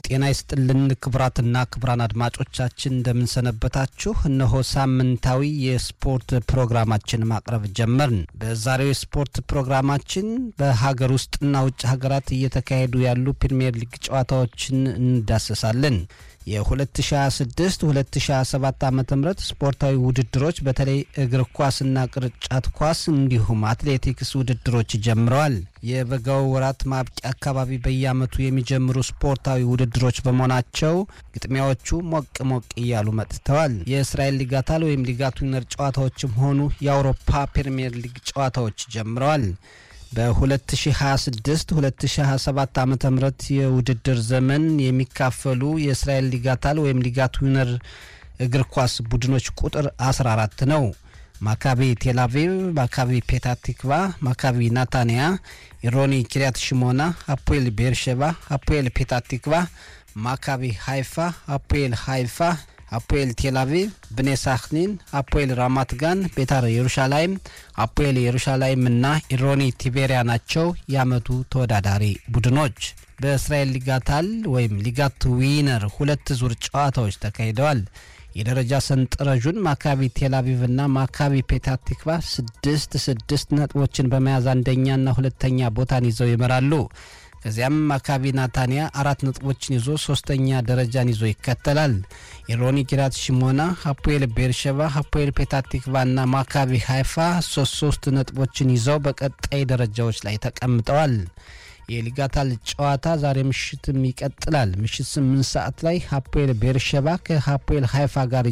ጤና ይስጥልን ክቡራትና ክቡራን አድማጮቻችን እንደምንሰነበታችሁ። እነሆ ሳምንታዊ የስፖርት ፕሮግራማችን ማቅረብ ጀመርን። በዛሬው የስፖርት ፕሮግራማችን በሀገር ውስጥና ውጭ ሀገራት እየተካሄዱ ያሉ ፕሪምየር ሊግ ጨዋታዎችን እንዳሰሳለን። የ2026 2027 ዓ ም ስፖርታዊ ውድድሮች በተለይ እግር ኳስና ቅርጫት ኳስ እንዲሁም አትሌቲክስ ውድድሮች ጀምረዋል። የበጋው ወራት ማብቂያ አካባቢ በየዓመቱ የሚጀምሩ ስፖርታዊ ውድድሮች በመሆናቸው ግጥሚያዎቹ ሞቅ ሞቅ እያሉ መጥተዋል። የእስራኤል ሊጋታል ወይም ሊጋት ዊነር ጨዋታዎችም ሆኑ የአውሮፓ ፕሪምየር ሊግ ጨዋታዎች ጀምረዋል። በ2026 2027 ዓ ም የውድድር ዘመን የሚካፈሉ የእስራኤል ሊጋታል ወይም ሊጋት ዊነር እግር ኳስ ቡድኖች ቁጥር 14 ነው። ማካቢ ቴልአቪቭ፣ ማካቢ ፔታቲክቫ፣ ማካቢ ናታንያ፣ ኢሮኒ ኪሪያት ሽሞና፣ አፖኤል ቤርሸባ፣ አፖኤል ፔታቲክቫ፣ ማካቢ ሃይፋ፣ አፖኤል ሃይፋ አፖኤል ቴልአቪቭ፣ ብኔ ሳክኒን፣ አፖኤል ራማት ጋን፣ ቤታር የሩሻላይም፣ አፖኤል የሩሻላይም እና ኢሮኒ ቲቤሪያ ናቸው የዓመቱ ተወዳዳሪ ቡድኖች። በእስራኤል ሊጋታል ወይም ሊጋት ዊነር ሁለት ዙር ጨዋታዎች ተካሂደዋል። የደረጃ ሰንጠረዡን ማካቢ ቴልአቪቭ እና ማካቢ ፔታቲክቫ ስድስት ስድስት ነጥቦችን በመያዝ አንደኛና ሁለተኛ ቦታን ይዘው ይመራሉ። ከዚያም ማካቢ ናታንያ አራት ነጥቦችን ይዞ ሶስተኛ ደረጃን ይዞ ይከተላል። ኢሮኒ ኪራት ሽሞና፣ ሀፖኤል ቤርሸባ፣ ሀፖኤል ፔታቲክቫ እና ማካቢ ሃይፋ ሶስት ሶስት ነጥቦችን ይዘው በቀጣይ ደረጃዎች ላይ ተቀምጠዋል። የሊጋታል ጨዋታ ዛሬ ምሽትም ይቀጥላል። ምሽት ስምንት ሰዓት ላይ ሀፖኤል ቤርሸባ ከሀፖኤል ሃይፋ ጋር